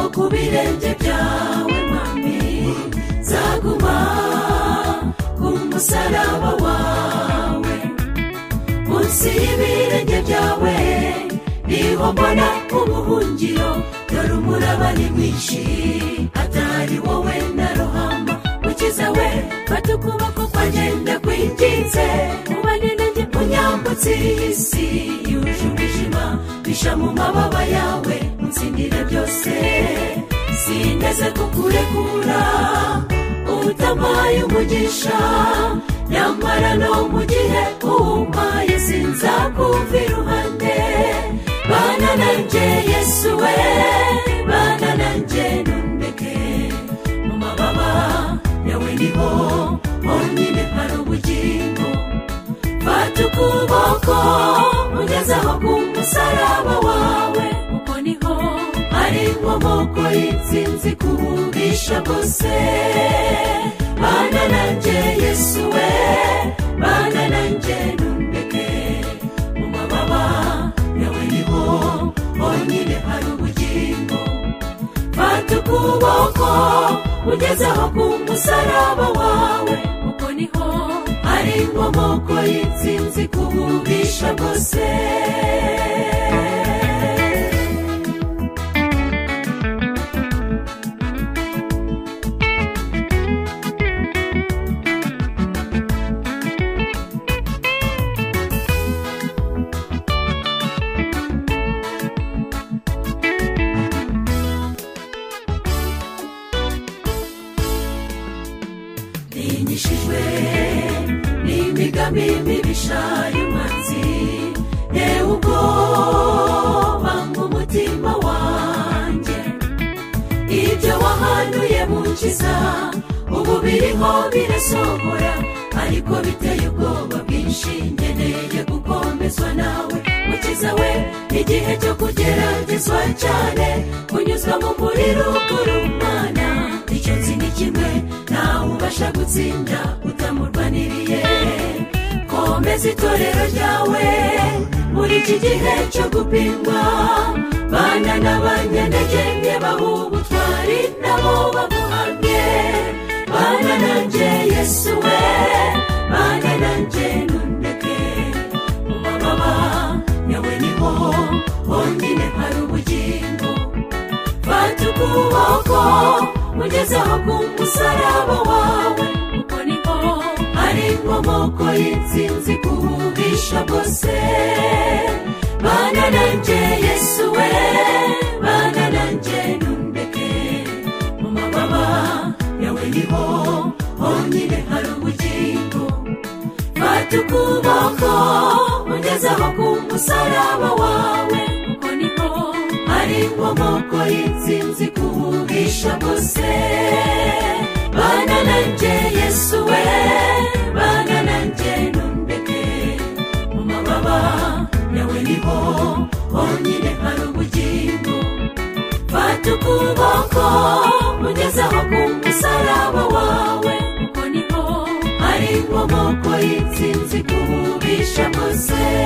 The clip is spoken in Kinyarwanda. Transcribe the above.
ibirenge byawe mami zaguma ku musaraba wawe munsi y'ibirenge byawe niho mbona ubuhungiro dore umuraba ni mwinshi atari wowe na rohama ukize we fata ukuboko kwagenda kwingize ubanenenge unyambutse iyi si yuje umwijima bisha mu mababa yawe utsindire byose sindeze kukurekura utamaye umugisha nyamara no mu gihe umpaye sinzakumva iruhande bana nanjye yesu we bana nanjye nundeke mu mababa yawe niho honyine hari ubugingo fata ukuboko ugezeho ku musaraba wawe kuko niho hari inkomoko y'insinzi kuburisha bose bana nanjye yesu we bana nanjye nundeke mu mababa yawe niho honyine hari ubugingo fata ukuboko ugezeho ku musaraba wawe kuko niho hari inkomoko y'insinzi kuburisha bose ntinyishijwe n'imigambi mibisha y'umwanzi yewe ubwoba nk'umutima wanjye ibyo wahanuye mukiza ubu biriho birasohora ariko biteye ubwoba bwinshi nkeneye gukomezwa nawe mukiza we igihe cyo kugeragezwa cyane kunyuzwa mu muriro urumana icyo nzi ni kimwe ntawe ubasha gutsinda utamurwaniriye komeza itorero ryawe muri iki gihe cyo gupimwa bana n'abanyantege nke bahubutwari nabo bamuhamye bana nanjye yesu we bana nanjye nundeke mu mababa yawe niho honyine hari ubugingo fata ukuboko ugezeho ku musaraba wawe kuko niho hari inkomoko y'insinzi kuburisha bose bana nanjye yesu we bana nanjye nundeke mu mababa yawe niho honyine hari ubugingo fata ukuboko ugezeho ku musaraba wawe kuko niho hari inkomoko y'insinzi kuburisha bose bana nanjye yesu we bana nanjye nundeke mu mababa yawe niho honyine hari ubugingo fata ukuboko ugezeho ku musaraba wawe kuko niho hari inkomoko y'insinzi kuburisha bose